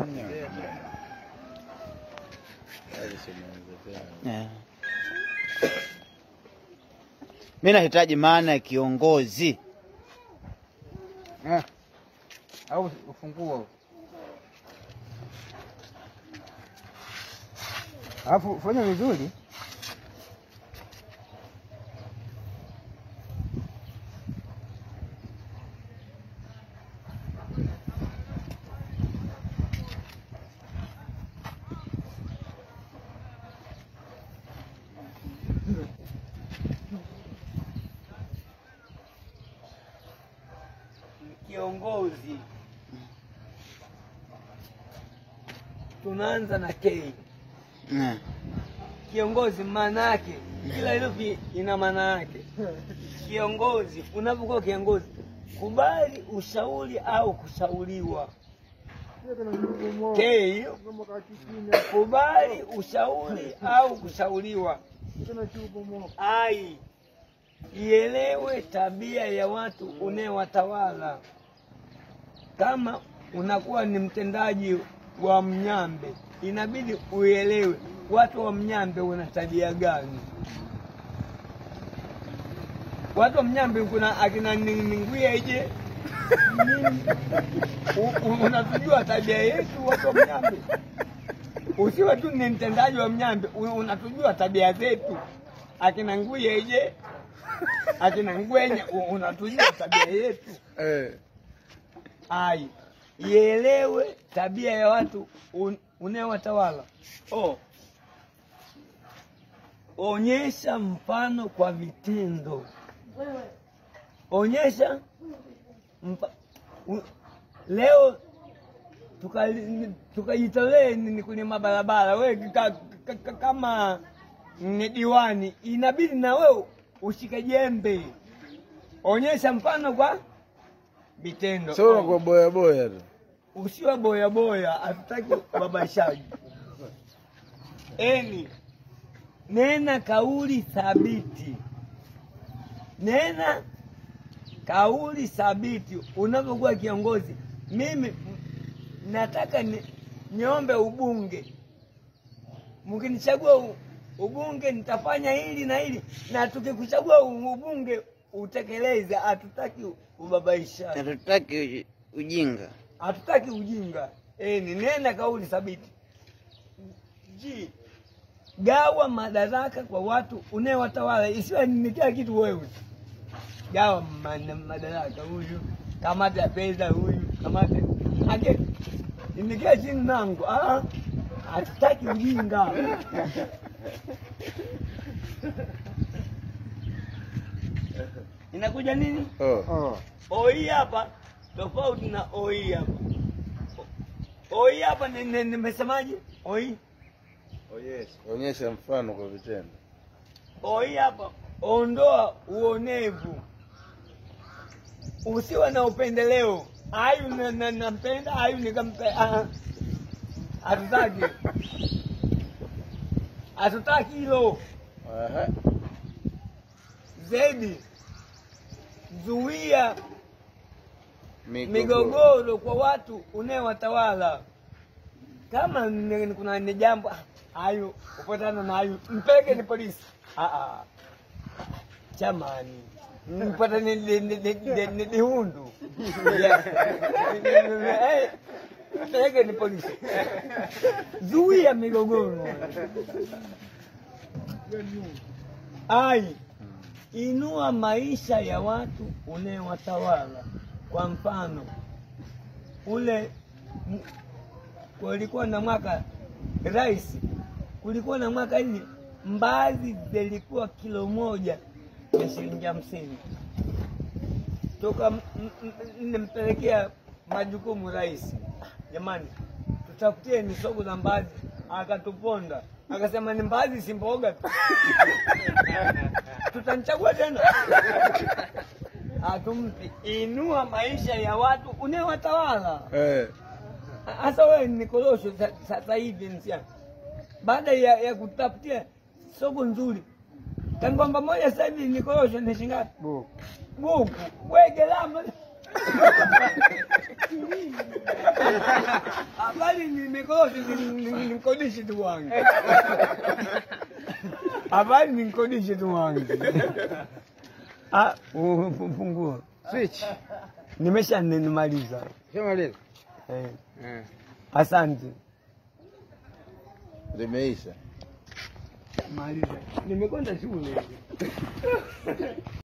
Eh. Mi nahitaji maana ya kiongozi. Eh. Au ufunguo. Alafu fanya vizuri. Kiongozi, tunaanza na K. Eh. Kiongozi maana yake, kila herufi ina maana yake. Kiongozi, unapokuwa kiongozi, kubali ushauri au kushauriwa. K hiyo, kubali ushauri au kushauriwa. Ai, ielewe tabia ya watu unayewatawala. Kama unakuwa ni mtendaji wa Mnyambe, inabidi uelewe watu wa Mnyambe wana tabia gani. Watu wa Mnyambe kuna akina Ninguya ije U- u- unatujua tabia yetu watu wa Mnyambe. Usiwe tu ni mtendaji wa Mnyambe, u- unatujua tabia zetu. Akina Nguya ije akina Ngwenya, u- unatujua tabia yetu. Eh. Ai, ielewe tabia ya watu un- unayowatawala. Oh. Onyesha mfano kwa vitendo. Onyesha mpa, u, leo tukali- tukajitolee ni kwenye mabarabara, we ka, ka, ka, kama ni diwani, inabidi na wewe ushike jembe. Onyesha mfano kwa vitendo. Sio unakuwa boya boya tu. usiwe boya boya, hatutaki ubabaishaji. Eni, nena kauli thabiti, nena kauli thabiti unapokuwa kiongozi. Mimi m- nataka ni, niombe ubunge, mkinichagua u- ubunge nitafanya hili na hili, na tukikuchagua u- ubunge utekeleze. Hatutaki ubabaishaji Hatutaki uji- ujinga. hatutaki ujinga. E, ni nena kauli thabiti. Ji, gawa madaraka kwa watu unayewatawala, isiwe ni kila kitu wewe. Gawa ma- madaraka, huyu kamata ya pesa, huyu kamata ake nikia chini nangu. Ah, hatutaki ujinga. Inakuja nini? Oh. Oh. oi hapa tofauti na oi hapa. Oi hapa ni- ni- nimesemaje? Oi Onyesha mfano kwa vitendo. oi hapa, ondoa uonevu, usiwe na upendeleo. Ayu na- na- nampenda, ayu nikampe. ah, Hatutaki, hatutaki hilo. Aha. Zaidi zuia Migogoro. migogoro kwa watu unayewatawala. Kama ni- ni- kuna ni jambo ah, ayu upatana na ayu mpeke ni polisi ah, ah. chamani mpata ni ni- ni- ni- ni- ni dihundu Eh, mpeke ni polisi zuia migogoro ai inua maisha ya watu unayewatawala. Kwa mfano ule m- kulikuwa na mwaka rais, kulikuwa na mwaka hivi mbaazi zilikuwa kilo moja ya shilingi hamsini toka m- m- m- nimpelekea majukumu rais, jamani, tutafutie ni soko za mbaazi. Akatuponda akasema ni mbaazi si mboga tu tutamchagua tena hatumpi. Inua maisha ya watu unayewatawala. Eh. Hasa wewe ni korosho sa- sasa hivi nsia, baada ya, ya kutafutia soko nzuri, kangomba moja sasa hivi ni korosho ni shingapi? Bu. Buku we gharama Habari ni mikosi ni- ni mkodishi tu wangu. Habari ni mkodishi tu wangu. Ah, ufunguo. Switch. Nimesha nimaliza. Shamaliza. Eh, Eh. asante. Limeisha. Maliza. Nimekwenda shule.